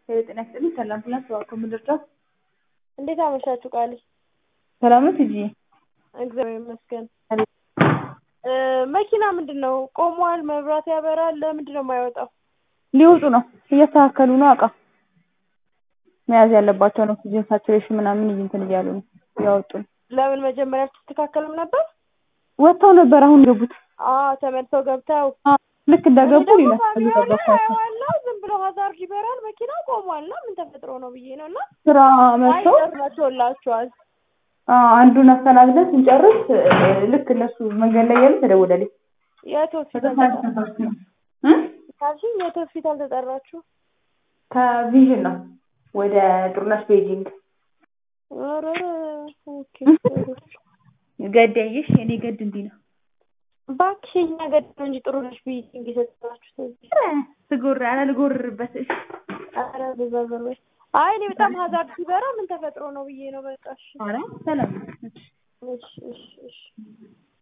ጤና ይስጥልኝ ሰላም ፕላስ እባክዎ ምን ልርዳዎ? እንዴት አመሻችሁ ቃሌ? ሰላም ነው ትይዬ? እግዚአብሔር ይመስገን። መኪና ምንድን ነው ቆሟል፣ መብራት ያበራል፣ ለምንድን ነው የማይወጣው? ሊወጡ ነው እያስተካከሉ ነው እቃ መያዝ ያለባቸውን ኦክሲጅን ሳቹሬሽን ምናምን እንትን እያሉ ነው እያወጡ ነው። ለምን መጀመሪያ አልተስተካከለም ነበር? ወጥተው ነበር አሁን የገቡት። አዎ ተመልሰው ገብተው አዎ ልክ እንደገቡ እኔ ደግሞ ሌላ ካሜራ ላይ እየጠበኳቸው አየዋለሁ ዝም ብሎ ሀዛርድ ይበራል መኪና ቆሟል እና ምን ተፈጥሮ ነው ብዬ ነው እና ስራ አይ መጥተው ደርሷቸውላችኋል አዎ አንዱን አስተናግደን ስንጨርስ እ ልክ እነሱ መንገድ ላይ እያሉ ተደወለልኝ። የት ሆስፒታል በተሳሳተ ተጠራ ሰዓት ነው እ ካልሽኝ የት ሆስፒታል ተጠራችሁ? ከቪዥን ነው ወደ ጥሩነሽ ቤጂንግ ኧረ ኦኬ ገዳይሽ የኔ ገድ እንዲህ ነው። እባክሽ የእኛ ገድ ነው እንጂ ጥሩ ነሽ ብዬሽ እንግዲህ የሰጠኋችሁት እዚህ ኧረ ስጎር ኧረ ልጎርርበት እሺ ኧረ በዛ ዞር በይ አይ እኔ በጣም ሀዛርድ ሲበራ ምን ተፈጥሮ ነው ብዬ ነው በቃ እሺ ኧረ ሰላም ነው። እሺ እሺ እሺ